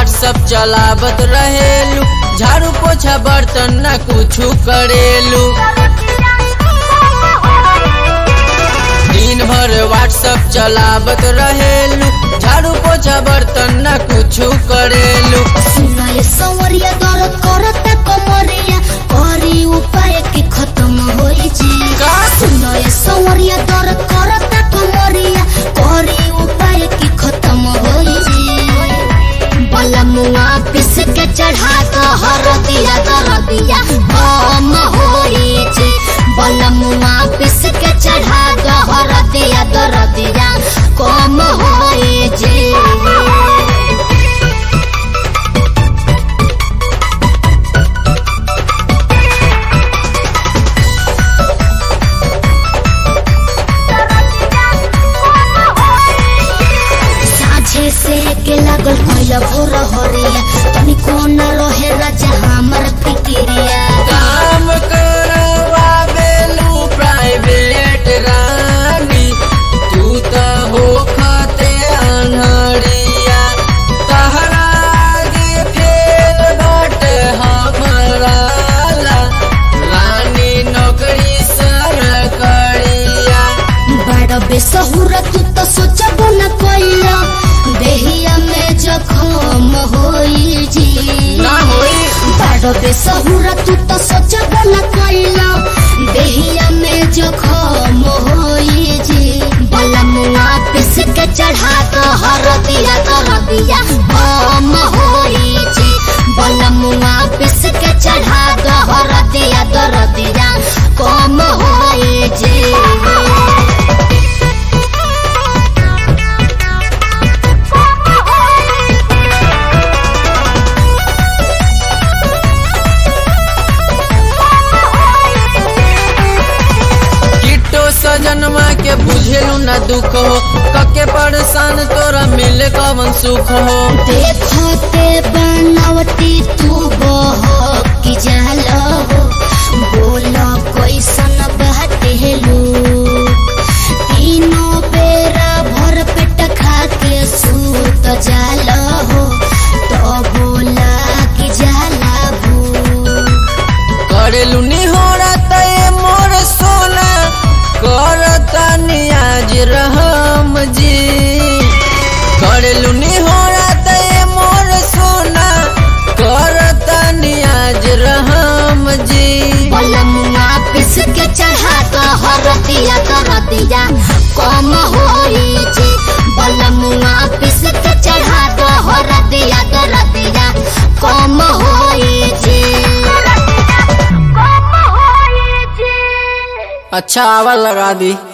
WhatsApp चलावत रहेलू झाड़ू पोछा बर्तन न कुछ करेलू दिन भर व्हाट्सअप चलावत रहेलू झाड़ू पोछा बर्तन न कुछ करेलू सुनाए संवरिया दर्द करता कमरिया करी उपाय के खत्म होई जी का? सुनाए संवरिया दर्द करता कमरिया करी उपाय के खत्म होई जी बलमुआ पिस के चढ़ा तो हरदिया दरदिया हम होई जी बलमुआ पिस के चढ़ा तो हरदिया दरदिया कम होई जी साझे से के लागल भइल भोर हरिया तनी कोन रहे राजा हमर फिकिरिया काम करवावेलू प्राइवेट रानी तू त होखते अनहरिया तहरा आगे फेल बाटे हमरा ला रानी नौकरी सरकरिया बड़ बेसहुर तू तो सोचबो न कइला देहिया में जखम होई जी ना होई बड़ बेसहुर तू तो सोचबो न कइला देहिया में जखम होई जी बलमुआ पिस के चढ़ा तो हरदिया दरदिया हम होई जी बलमुआ पिस के चढ़ा तो हरदिया दरदिया कम होई जी किट्टो सजनमा के बुझेलू न दुख हो कके परेशान तोरा मिले कवन सुख हो देखते बनावटी तू बहकी जाल हो बोला कैसन बहटेलू तीनों बेरा भर पेट खा के सूत जाल हो तो बोला कि जाला भू करेलू निहोरा तय मोर सोना करता नियाज रहम जी करेलू निहोरा तय मोर सोना करता नियाज रहम जी बलमुआ पिस के चढ़ा तो हरदिया दरदिया कम होई जी बलमुआ पिस के चढ़ा तो हरदिया दरदिया कम होई जी अच्छा आवा लगा दी